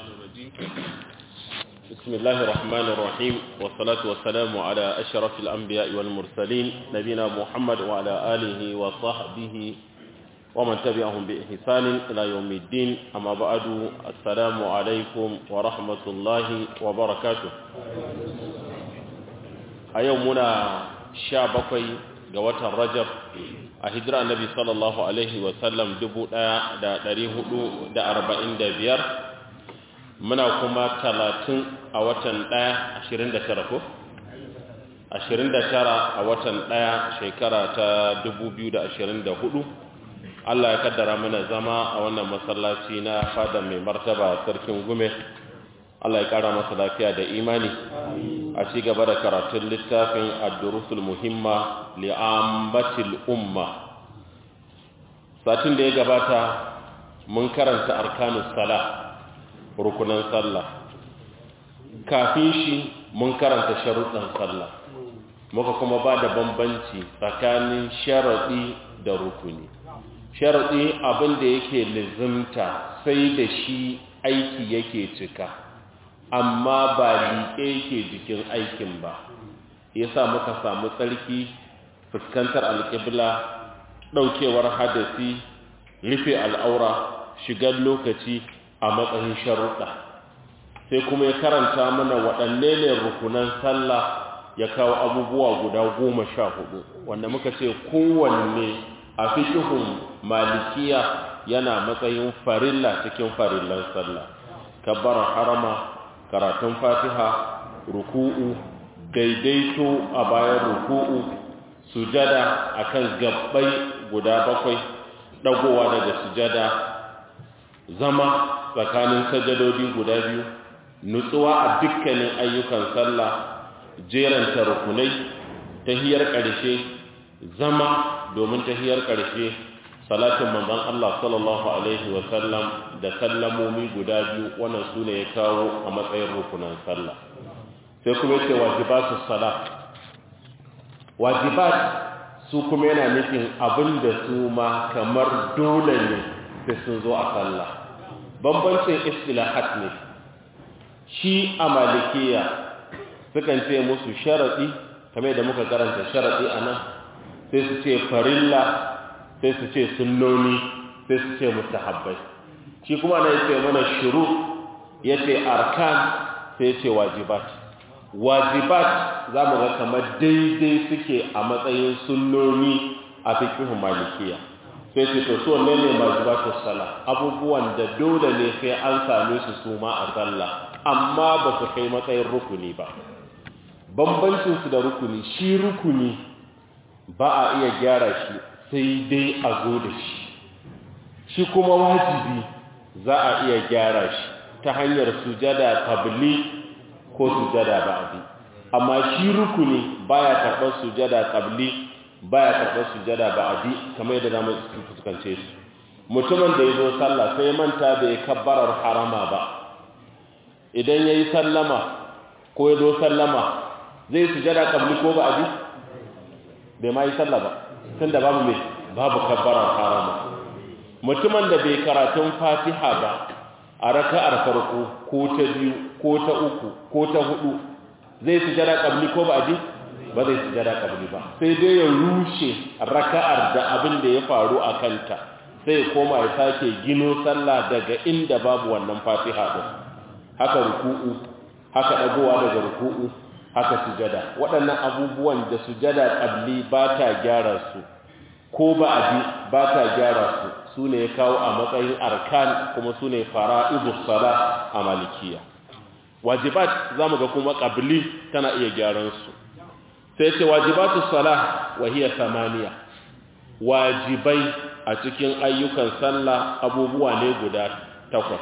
الرجيم بسم الله الرحمن الرحيم والصلاة والسلام على أشرف الأنبياء والمرسلين نبينا محمد وعلى آله وصحبه ومن تبعهم بإحسان إلى يوم الدين أما بعد السلام عليكم ورحمة الله وبركاته أيومنا شابكي قوة الرجب a hijira annabi sallallahu alaihi wasallam biyar, muna kuma talatin a watan ɗaya ashirin da tara ko? ashirin da tara a watan ɗaya shekara ta hudu. Allah ya kaddara mana zama a wannan masallaci na fada mai martaba sarkin gume Allah ya kara masa lafiya da imani a ci gaba da karatun littafin ad-durusul muhimma li'ambatil umma satin da ya gabata mun karanta arkanus sala rukunan sallah kafin shi mun karanta sharuɗan sallah muka kuma ba da bambanci tsakanin sharaɗi da rukuni sharaɗi abin da yake lizimta sai da shi aiki yake cika amma ba liƙe yake jikin aikin ba yasa muka samu tsarki fuskantar alƙibla ɗaukewar hadasi rufe al'aura shigar lokaci a matsayin sharuɗa sai kuma ya karanta mana waɗanne ne rukunan sallah ya kawo abubuwa guda goma sha hudu wanda muka ce kowanne a fikihun malikiya yana matsayin farilla cikin farillan sallah kabbarar harama karatun fatiha ruku'u daidaito a bayan ruku'u sujada akan gabbai guda bakwai dagowa daga sujada zama tsakanin sajadodi guda biyu nutsuwa a dukkanin ayyukan sallah jeranta rukunai tahiyar ƙarshe zama domin tahiyar ƙarshe salatin manzon Allah sallallahu alaihi wa sallam da sallamomi guda biyu wannan sune ya kawo a matsayin rukunan sallah sai kuma yace wajibatu salat wajibat su kuma yana nufin abin da su ma kamar dole ne da sun zo a sallah bambancin istilahat ne shi a malikiya sukan ce musu sharaɗi kamar da muka karanta sharaɗi a nan sai su ce farilla sai su ce sunnoni sai su ce mustahabbai shi kuma na yace mana shuru yace arkan sai yace wajibat wajibat za mu ga kamar daidai suke a matsayin sunnoni a fikihun malikiya sai ce to so ne ne wajibatu sala abubuwan da dole ne sai an same su su ma a sallah amma ba su kai matsayin rukuni ba bambancin su da rukuni shi rukuni ba a iya gyara shi sai dai a zo da shi shi kuma wajibi za a iya gyara shi ta hanyar sujada qabli ko sujada ba'di amma shi rukuni baya karɓar sujada qabli baya karɓar sujada ba'di kamar yadda zamu fuskance su mutumin da yazo sallah sai manta bai kabbarar harama ba idan yayi sallama ko yazo sallama zai sujada qabli ko ba'di bai mai sallah ba tunda babu me babu kabbarar harama mutumin da bai karatun fatiha ba a raka'ar farko ko ta biyu ko ta uku ko ta hudu zai sujada qabli ko ba'di ba zai sujada qabli ba sai dai ya rushe raka'ar da abin da ya faru a kanta sai ya koma ya sake gino sallah daga inda babu wannan fatiha din haka ruku'u haka dagowa daga ruku'u haka sujada waɗannan abubuwan da sujada qabli ba ta gyara su ko ba'di ba ta gyara su su ne ya kawo a matsayin arkan kuma su ne fara'ibu sala a malikiya wajibat za mu ga kuma ƙabili tana iya gyaransu sai ce wajibatu sala wahiya samaniya wajibai a cikin ayyukan sallah abubuwa ne guda takwas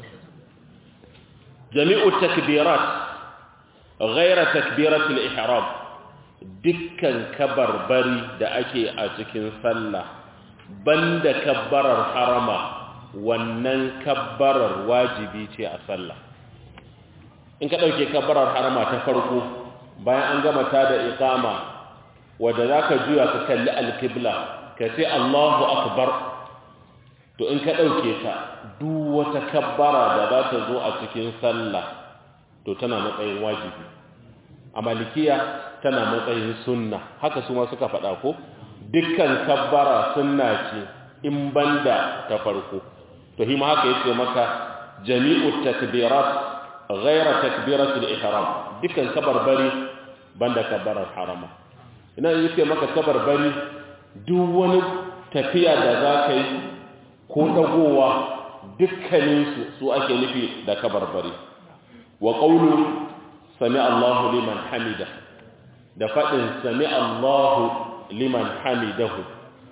jami'u takbirat ghaira takbiratul ihram dukkan kabarbari da ake a cikin sallah banda kabbarar harama wannan kabbarar wajibi ce a sallah in ka ɗauke kabbarar harama ta farko bayan an gama ta da iqama wadda za ka juya ka kalli alkibla ka ce allahu akbar to in ka ɗauke ta duk wata kabbara da za ta zo a cikin sallah to tana matsayin wajibi a malikiya tana matsayin sunna haka su ma suka faɗa ko dukkan kabbara sunna ce in banda ta farko to hima haka yace maka jami'u takbirat ghayra takbiratul ihram dukkan kabarbari banda kabbarar harama ina yake maka kabarbari duk wani tafiya da za ka yi ko dagowa dukkaninsu su ake nufi da kabarbari wa qawlu sami Allahu liman hamida da faɗin sami Allahu liman hamidahu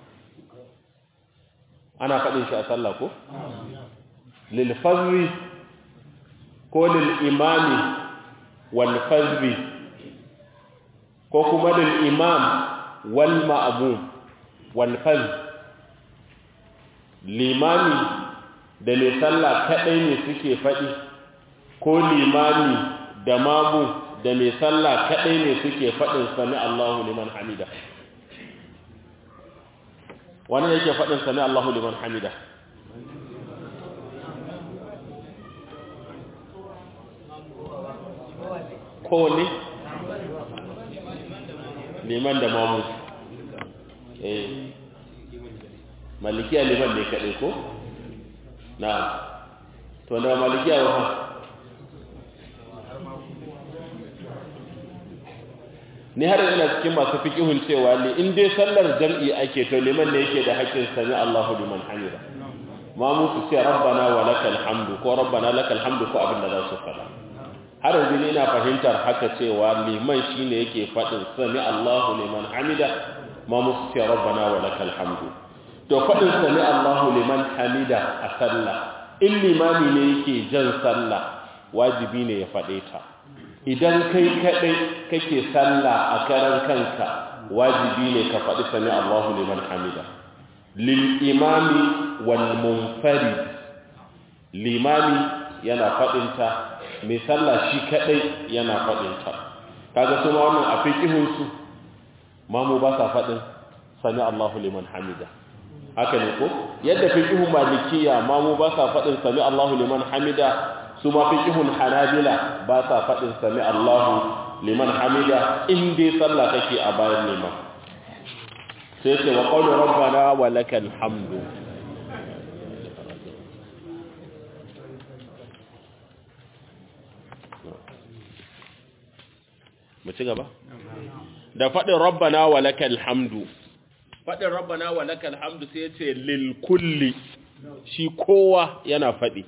ana faɗin shi a sallah ko lil fazri ko lil imami wal fazri ko kuma lil imam wal ma'mum wal faz limami da mai sallah kadai ne suke faɗi ko limami da mamu da mai sallah kadai ne suke faɗin sami Allahu liman hamida wani yake faɗin sami Allahu liman hamida kowane liman da mamu eh malikiya liman ne kaɗai ko na to da malikiya wa ni har ina cikin masu fiqihun cewa li in dai sallar jam'i ake to liman ne yake da haƙƙin sami Allahu liman hamida ma mu su ce rabbana wa lakal hamdu ko rabbana lakal hamdu ko abin da za su faɗa har yanzu ni ina fahimtar haka cewa liman shine yake faɗin sami Allahu liman hamida ma mu su ce rabbana wa lakal hamdu to faɗin sami Allahu liman hamida a sallah in limami ne yake jan sallah wajibi ne ya faɗe ta idan kai kaɗai kake sallah a karan kanka wajibi ne ka faɗi sami Allahu liman hamida lil imami wal munfarid limami yana faɗinta mai sallah shi kaɗai yana faɗinta kaga su ma wannan a fiqihun su mamu ba sa faɗin sami Allahu liman hamida haka ne ko yadda fiqihun malikiya mamu ba sa faɗin sami Allahu liman hamida su ma fiqihun hanabila ba sa faɗin sami Allahu liman hamida in dai sallah kake a bayan liman sai ce wa qawlu rabbana wa lakal hamdu mu ci gaba da faɗin rabbana wa lakal hamdu faɗin rabbana wa lakal hamdu sai ya ce lil kulli shi kowa yana faɗi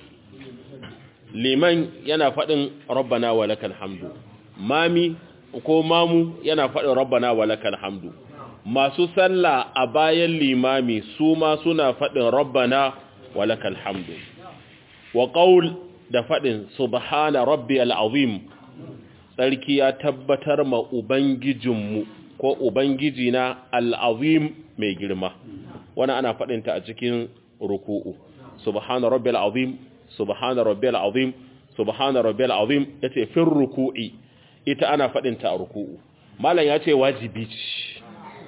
liman yana faɗin rabbana wa lakal hamdu mami ko mamu yana faɗin rabbana wa lakal hamdu masu sallah a bayan limami su ma suna faɗin rabbana wa lakal hamdu wa qaul da faɗin subhana rabbiyal azim sarki ya tabbatar ma ubangijinmu ko ubangijina al-azim mai girma wannan ana faɗinta a cikin ruku'u subhana rabbil azim subhana rabbil azim subhana rabbil azim yace fi ruku'i ita ana fadin ta a ruku'u malam yace wajibi ce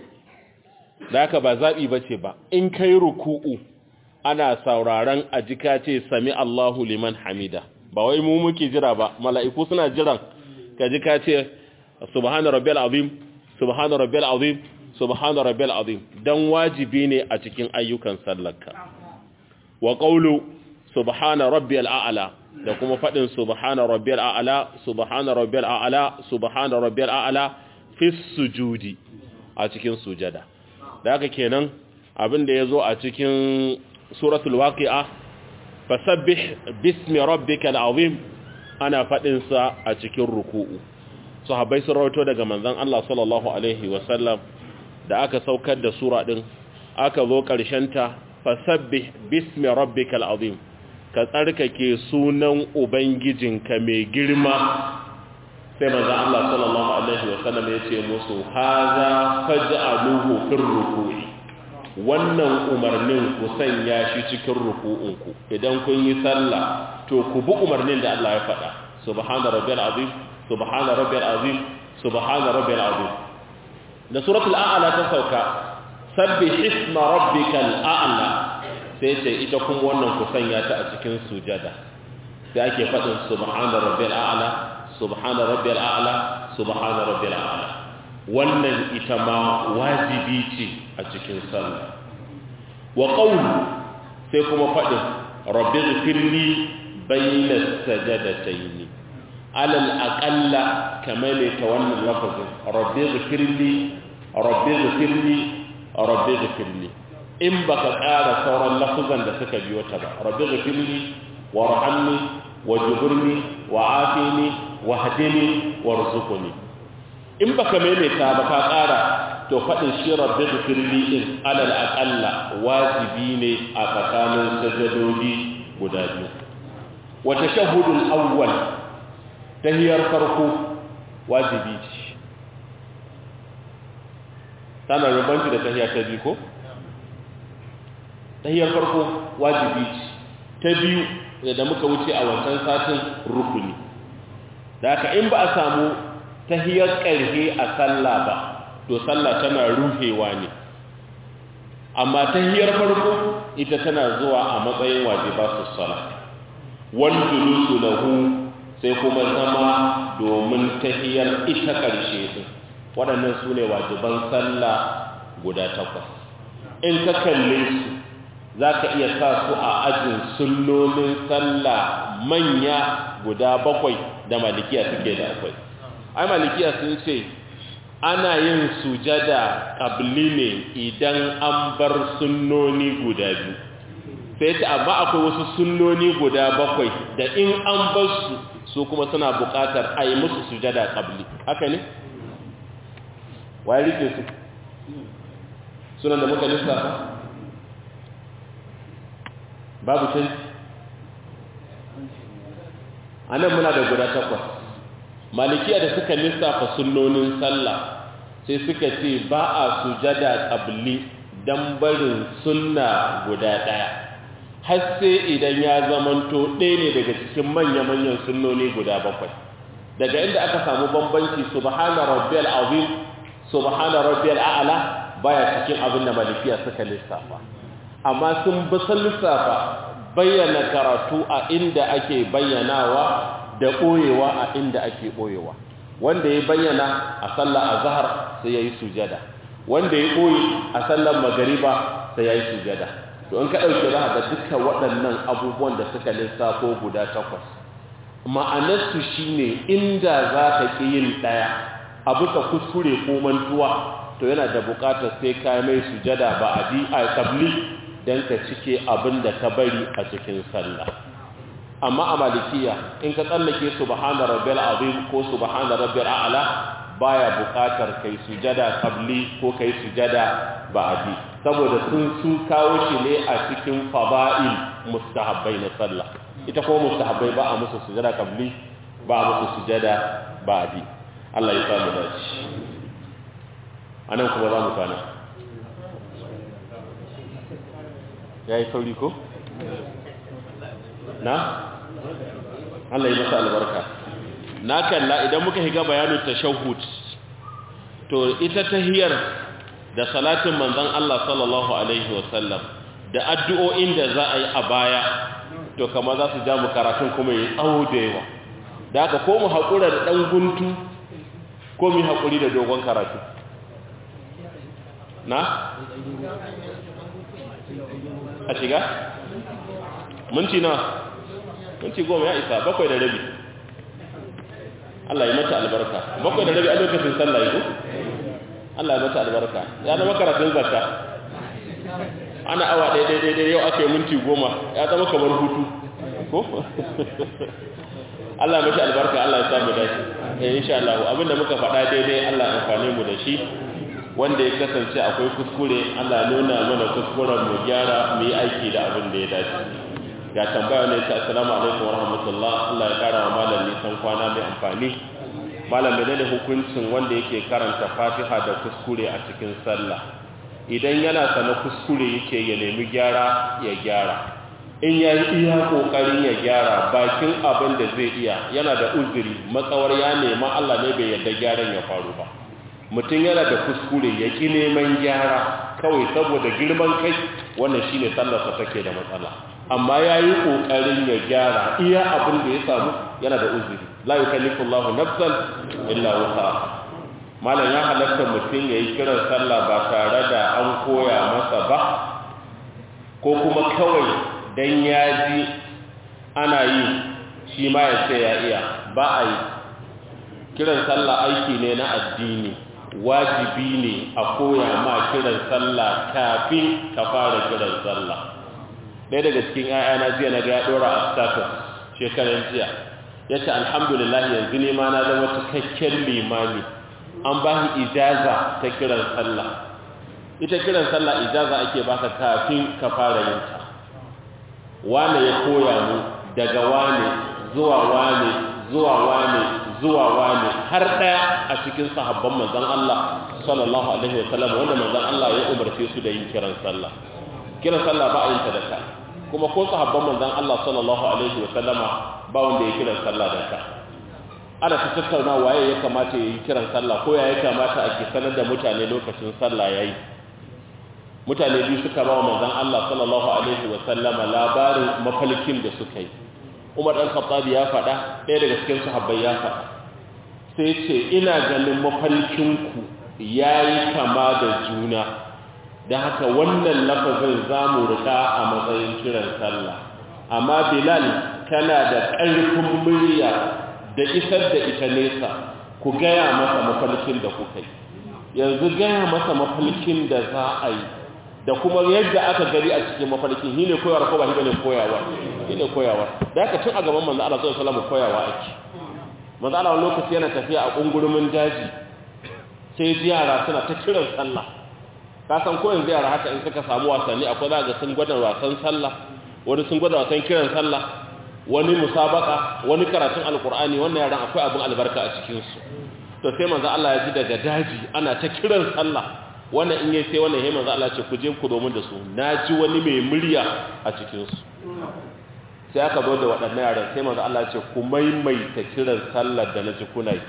da haka ba zabi bace ba in kai ruku'u ana sauraron ajika ce sami Allahu liman hamida ba wai mu muke jira ba mala'iku suna jiran ka ji ka ce subhana rabbil azim subhana rabbil azim subhana rabbil azim dan wajibi ne a cikin ayyukan sallarka wa qawlu subhana rabbiyal a'la da kuma fadin subhana rabbiyal a'la subhana rabbiyal a'la subhana rabbiyal a'la fi sujudi a cikin sujada da haka kenan abin da yazo a cikin suratul waqi'a fasabbih bismi rabbikal azim ana fadin sa a cikin ruku'u sahabbai sun rawaito daga manzon Allah sallallahu alaihi wasallam da aka saukar da sura din aka zo karshen ta fasabbih bismi rabbikal azim ka tsarkake sunan ubangijinka mai girma sai manzon Allah sallallahu alaihi wasallam ya ce musu haza faj'aluhu fir ruku'i wannan umarnin ku sanya shi cikin ruku'unku idan kun yi sallah to ku bi umarnin da Allah ya faɗa subhana rabbiyal azim subhana rabbiyal azim subhana rabbiyal azim da suratul a'la ta sauka sabbih isma rabbikal a'la sai ce ita kuma wannan ku sanya ta a cikin sujada sai ake faɗin subhana rabbil a'la subhana rabbil a'la subhana rabbil a'la wannan ita ma wajibi ce a cikin sallah wa qawlu sai kuma faɗin rabbi ghfirli bayna sajadatayn alal aqalla kamar ne ta wannan lafazin rabbi ghfirli rabbi ghfirli rabbi ghfirli in baka ƙara sauran lafuzan da suka biyo ta ba rabbi ghfirli warhamni wajburni wa'afini wahdini warzuqni in baka maimaita ba ka ƙara to faɗin shi rabbi ghfirli in alal aqalla wajibi ne a tsakanin sajadodi guda biyu wa tashahhudul awwal tahiyar farko wajibi ce tana rubanci da tahiyar ta biyu ko tahiyar farko wajibi ce ta biyu da muka wuce a wancan satin rukuni da haka in ba a samu tahiyar ƙarhe a sallah ba to sallah tana ruhewa ne amma tahiyar farko ita tana zuwa a matsayin wajiba su sala wal julusu lahu sai kuma zama domin tahiyar ita ƙarshe din waɗannan su ne wajiban sallah guda takwas in ka kalle su za ka iya sa su a ajin sunnonin sallah manya guda bakwai da malikiya suke da akwai ai malikiya sun ce ana yin sujada ƙabli ne idan an bar sunnoni guda biyu sai ta amma akwai wasu sunnoni guda bakwai da in an bar su su kuma suna buƙatar a yi musu sujada ƙabli haka ne? waye rike su sunan da muka lissafa babu canji a nan muna da guda takwas malikiya da suka lissafa sunnonin sallah sai suka ce ba a sujada ƙabli don barin sunna guda ɗaya har sai idan ya zamanto ɗaya ne daga cikin manya-manyan sunnoni guda bakwai daga inda aka samu bambanci subhana rabbiyal azim subhana rabbiyal a'la baya cikin abin da malikiya suka lissafa amma sun bi sun lissafa bayyana karatu a inda ake bayyanawa da ɓoyewa a inda ake ɓoyewa wanda ya bayyana a sallar azhar sai yayi sujada wanda ya ɓoye a sallar magariba sai yayi sujada to in ka dauke za ga dukkan waɗannan abubuwan da suka lissafo guda takwas ma'anarsu shine inda za ka ƙi yin ɗaya abu ka kuskure ko mantuwa to yana da buƙatar sai ka mai sujada ba a di a tabli don ka cike abin da ka bari a cikin sallah amma a malikiya in ka tsallake subhana rabbil azim ko subhana rabbil a'la baya buƙatar kai sujada qabli ko kai sujada ba'di saboda sun su kawo shi ne a cikin fada'il mustahabbai na sallah ita ko mustahabbai ba a musu sujada qabli ba a musu sujada ba'di Allah ya samu dace anan kuma za mu kana yayi sauri ko na Allah ya masa albarka na kalla idan muka higa bayanin tashahhud to ita tahiyar da salatin manzon Allah sallallahu alaihi wasallam da addu'o'in da za a yi a baya to kama za su ja mu karatun kuma yi tsawo da yawa da haka ko mu haƙura da ɗan guntu ko mu haƙuri da dogon karatu na? a shiga? minti na? minti goma ya isa bakwai da rabi Allah ya mata albarka bakwai da rabi a lokacin sallah ya ko? Allah ya mata albarka ya zama karatun zakka ana awa ɗaya ɗaya ɗaya yau aka yi minti goma ya zama kamar hutu ko? Allah ya mata albarka Allah ya samu dashi eh insha Allah abinda muka faɗa daidai Allah ya amfane mu da shi wanda ya kasance akwai kuskure Allah ya nuna mana kuskuren mu gyara mu yi aiki da abin da ya dace ga tambaya ne ta assalamu alaikum warahmatullah Allah ya kara wa malam nisan kwana mai amfani malam menene hukuncin wanda yake karanta Fatiha da kuskure a cikin sallah idan yana sana kuskure yake ya nemi gyara ya gyara in ya yi iya kokarin ya gyara bakin abin da zai iya yana da uzuri matsawar ya nema Allah ne bai yarda gyaran ya faru ba mutum yana da kuskure ya ƙi neman gyara kawai saboda girman kai wannan shine sallarsa take da matsala amma ya yi ƙoƙarin ya gyara iya abin da ya samu yana da uzuri la yukallifu Allahu nafsan illa wusaha malam ya halatta mutum ya yi kiran sallah ba tare da an koya masa ba ko kuma kawai dan ya ji ana yi shi ma ya ce ya iya ba a yi kiran sallah aiki ne na addini wajibi ne a koya ma kiran sallah kafin ka fara kiran sallah ɗaya daga cikin ‘ya'yana jiya na ga ɗora a status shekaran jiya ya ce alhamdulillah yanzu ne ma na zama cikakken limami an ba shi ijaza ta kiran sallah ita kiran sallah ijaza ake baka kafin ka fara yin ta wane ya koya mu daga wane zuwa wane zuwa wane zuwa wane har ɗaya a cikin sahabban manzon Allah sallallahu alaihi wasallam wanda manzon Allah ya umarce su da yin kiran sallah kiran sallah ba a yin ta da ka kuma ko sahabban manzon Allah sallallahu alaihi wasallama ba wanda ya kiran sallah da ka ana ta tattauna waye ya kamata ya yi kiran sallah ko ya ya kamata a ke sanar da mutane lokacin sallah yayi mutane biyu suka ba wa manzon Allah sallallahu alaihi wasallama labarin mafalkin da suka yi Umar dan Khattab ya faɗa ɗaya daga cikin sahabbai ya faɗa sai ce ina ganin mafalkinku yayi kama da juna da haka wannan lafazin za mu rika a matsayin kiran sallah amma bilal kana da ƙarfin murya da isar da ita nesa ku gaya masa mafalkin da kuka yi yanzu gaya masa mafalkin da za a yi da kuma yadda aka gari a cikin mafalkin shi ne koyawar ko ba shi bane koyawa shi ne koyawa da haka tun a gaban manzo Allah sallallahu alaihi wasallam koyawa ake manzo Allah wani lokaci yana tafiya a kungurumin daji sai yara suna ta kiran sallah ka san ko yanzu yara haka in suka samu wasanni akwai za ga sun gwada wasan sallah wani sun gwada wasan kiran sallah wani musabaka wani karatun alkur'ani wannan yaran akwai abin albarka a cikin su to sai manzo Allah ya ji daga daji ana ta kiran sallah wannan in yayi sai wannan yayi manzo Allah ce ku je ku domin da su naji wani mai murya a cikin su sai aka zo da waɗannan yaran sai manzo Allah ya ce ku maimaita kiran sallar da naji kuna yi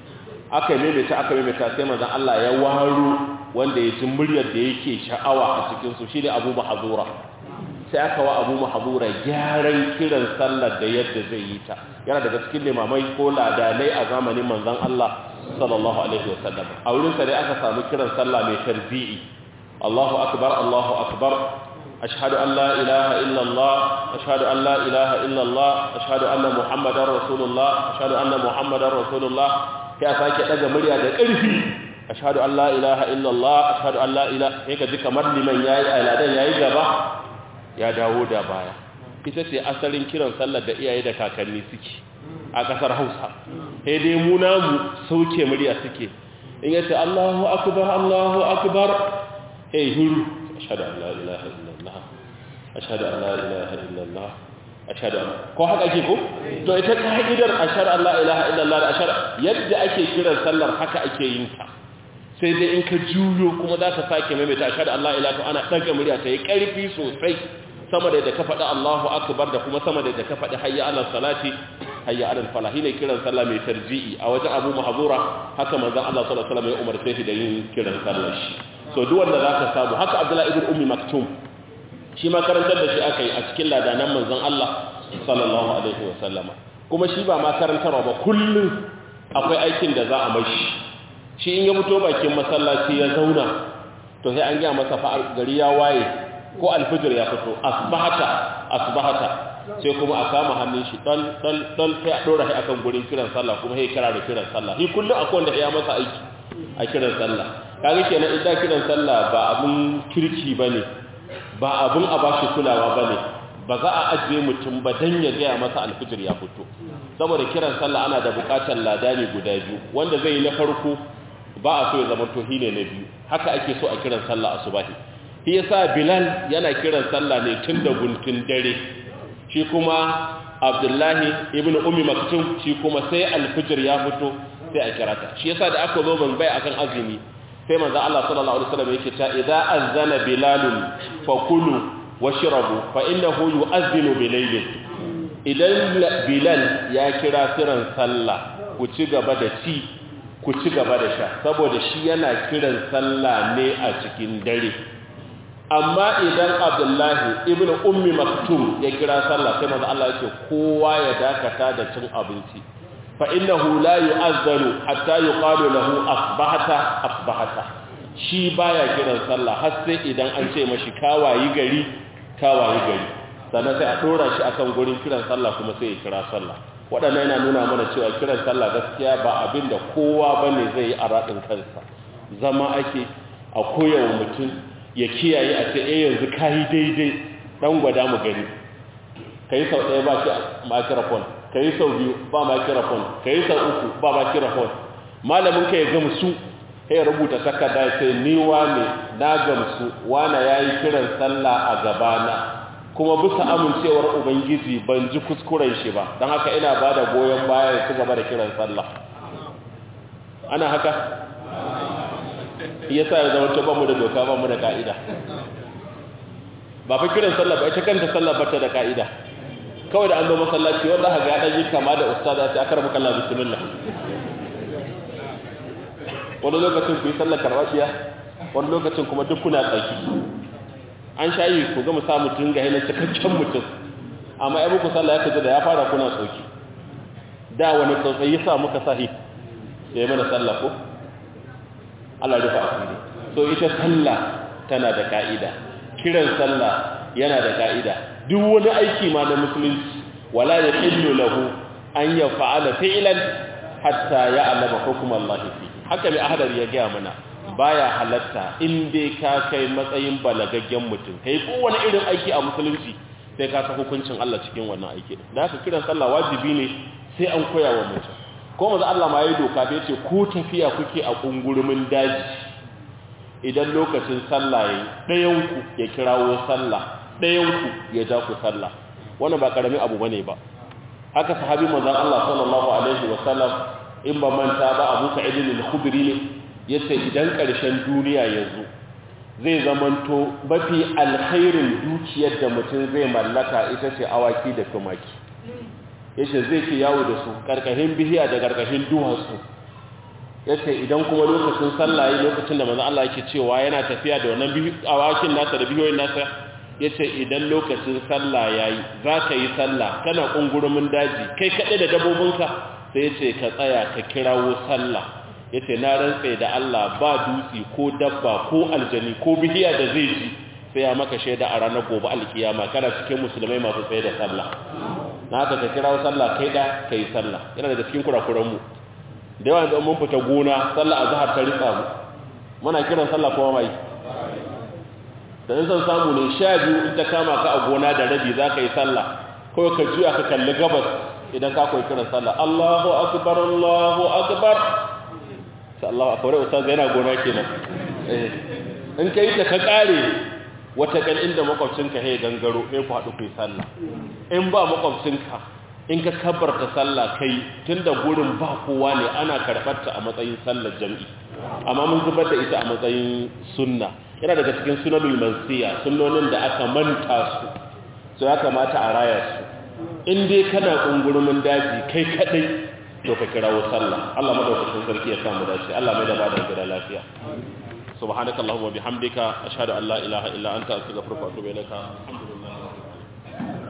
aka maimaita aka maimaita sai manzo Allah ya waro wanda ya ji muryar da yake sha'awa a cikinsu shi ne abu mahazura sai aka wa abu mahazura gyaran kiran sallar da yadda zai yi ta yana daga cikin limamai ko ladanai a zamanin manzan Allah sallallahu alaihi wasallam a wurin sa dai aka samu kiran sallah mai tarbi'i Allahu akbar Allahu akbar ashhadu an la ilaha illa Allah ashhadu an la ilaha illa Allah ashhadu anna muhammadar rasulullah ashhadu anna muhammadar rasulullah sai a sake daga murya da ƙarfi ashhadu an la ilaha illallah ashhadu an la ilaha sai ka ji kamar liman yayi aladan yayi gaba ya dawo da baya ita ce asalin kiran sallar da iyaye da kakanni suke a kasar Hausa sai dai mu namu sauke murya suke in yace Allahu akbar Allahu akbar eh huru ashhadu an la ilaha illallah ashhadu an la ilaha illallah ashhadu ko haka ake ko to ita ka'idar ashhadu an la ilaha illallah da ashhadu yadda ake kiran sallar haka ake yin ta sai dai in ka juyo kuma za ka sake maimaita ashhadu an la ilaha ana daga murya ta yi karfi sosai sama da ka faɗi Allahu akbar da kuma sama da ka faɗi hayya ala salati hayya ala falah ne kiran sallah mai tarji'i a wajen Abu Mahzura haka manzon Allah sallallahu alaihi wasallam ya umarce shi da yin kiran sallar shi so duk wanda zaka samu haka Abdullah ibn Ummi Maktum shi ma karantar da shi aka yi a cikin ladanan manzon Allah sallallahu alaihi wasallama kuma shi ba ma karantarwa ba kullum akwai aikin da za a mashi shi in ya fito bakin masallaci ya zauna to sai an gaya masa fa gari ya waye ko alfijir ya fito asbahata asbahata sai kuma a kama hannun shi dan dan dan sai a dora shi akan gurin kiran sallah kuma sai kira da kiran sallah shi kullum akwai wanda ya masa aiki a kiran sallah kaga kenan idan kiran sallah ba abun kirki bane ba abun a bashi kulawa bane ba za a ajiye mutum ba dan ya gaya masa alfijir ya fito saboda kiran sallah ana da bukatar ladani guda biyu wanda zai yi na farko ba a so ya zama tohi ne na biyu haka ake so a kiran sallah asubahi shi yasa bilal yana kiran sallah ne tun da guntun dare shi kuma abdullahi ibn ummi maktum shi kuma sai alfijir ya fito sai a kirata shi yasa da aka zo ban bai akan azumi sai manzo Allah sallallahu alaihi wasallam yake ta idza azana bilalun fakulu washrabu fa innahu yu'adhdhinu bilaylin idan bilal ya kira kiran sallah ku ci gaba da ci ku ci gaba da sha saboda shi yana kiran sallah ne a cikin dare amma idan abdullahi ibn ummi maktum ya kira sallah sai manzo Allah yake kowa ya dakata da cin abinci fa innahu la yu'azzanu hatta yuqalu lahu asbahata asbahata shi baya kiran sallah har sai idan an ce mashi kawayi gari kawayi gari sannan sai a dora shi akan gurin kiran sallah kuma sai ya kira sallah waɗannan yana nuna mana cewa kiran sallah gaskiya ba abin da kowa bane zai yi a raɗin kansa zama ake a koyawa mutum ya kiyaye a ce eh yanzu kayi daidai dan gwada mu gani kai sau ɗaya ba ki microphone kai sau biyu ba microphone kai sau uku ba microphone malamin ka ya gamsu sai rubuta takarda ya ce ni wane na gamsu wane yayi kiran sallah a gabana kuma bisa amincewar ubangiji ban ji kuskuren shi ba don haka ina ba da goyon baya ya ci gaba da kiran sallah ana haka yasa ya zama ta bamu da doka bamu da ka'ida ba fa kiran sallah ba ita kanta sallah ba ta da ka'ida kawai da an zo masallaci wanda haka ya dan yi kama da ustada sai aka rabu kallah bismillah wani lokacin ku yi sallar karwashiya wani lokacin kuma duk kuna tsaki an shayi ku ga musa mutum ga hinar cikakken mutum amma ya muku sallah ya kaji da ya fara kuna tsoki da wani tsotsai ya sa muka sahi ya yi mana sallah ko Allah rufa asiri so ita sallah tana da ka'ida kiran sallah yana da ka'ida duk wani aiki ma na musulunci wala ya illu lahu an ya fa'ala fi'lan hatta ya alama hukum Allah fi haka mai ahadar ya gaya mana baya halatta in dai ka kai matsayin balagaggen mutum kai kowane irin aiki a musulunci sai ka san hukuncin Allah cikin wannan aiki da haka kiran sallah wajibi ne sai an koya wa mutum ko maza Allah ma yi doka bai ce ko tafiya kuke a kungurumin daji idan lokacin sallah yayi ɗayanku ya kirawo sallah ɗayanku ya ja ku sallah wannan ba karamin abu bane ba haka sahabi manzon Allah sallallahu alaihi wasallam in ba manta ba Abu Sa'id al-Khudri ne yace idan ƙarshen duniya ya zo zai zamanto mafi alkhairin dukiyar da mutum zai mallaka ita ce awaki da tumaki yace zai ke yawo da su karkashin bihiya da karkashin duwatsu yace idan kuma lokacin sallah lokacin da manzo Allah yake cewa yana tafiya da wannan awakin nasa da bihiyoyin nasa yace idan lokacin sallah yayi zaka yi sallah kana kungurumin daji kai kade da dabobinka sai yace ka tsaya ka kirawo sallah yace na rantsa da Allah ba dutsi ko dabba ko aljani ko bihiya da zai ji sai ya maka shaida a ranar gobe alkiyama kana cikin musulmai masu tsaye da sallah na haka ka kirawo sallah kai da kai sallah yana daga cikin kurakuran mu da yawa da mun fita gona sallah azhar ta ritsa mu muna kiran sallah kuma mai da in san samu ne sha biyu in ta kama ka a gona da rabi za ka yi sallah kawai ka juya ka kalli gabas idan ka koyi kiran sallah Allahu akbar Allahu akbar sai Allahu akbar ustaz yana gona kenan eh in kai ta ka kare wata kan inda makwabcinka ya gangaro ne ku haɗu ku yi sallah in ba makwabcinka in ka kabarta sallah kai tunda gurin ba kowa ne ana karɓarta a matsayin sallar jam'i amma mun zubar da ita a matsayin sunna yana daga cikin sunanul mansiya sunnonin da aka manta su so ya kamata a raya su in dai kana kungurumin daji kai kadai to ka kirawo sallah Allah madaukakin sarki ya samu dace Allah mai da ba da gida lafiya subhanakallahumma bihamdika ashhadu an la ilaha illa anta astaghfiruka wa atubu ilaika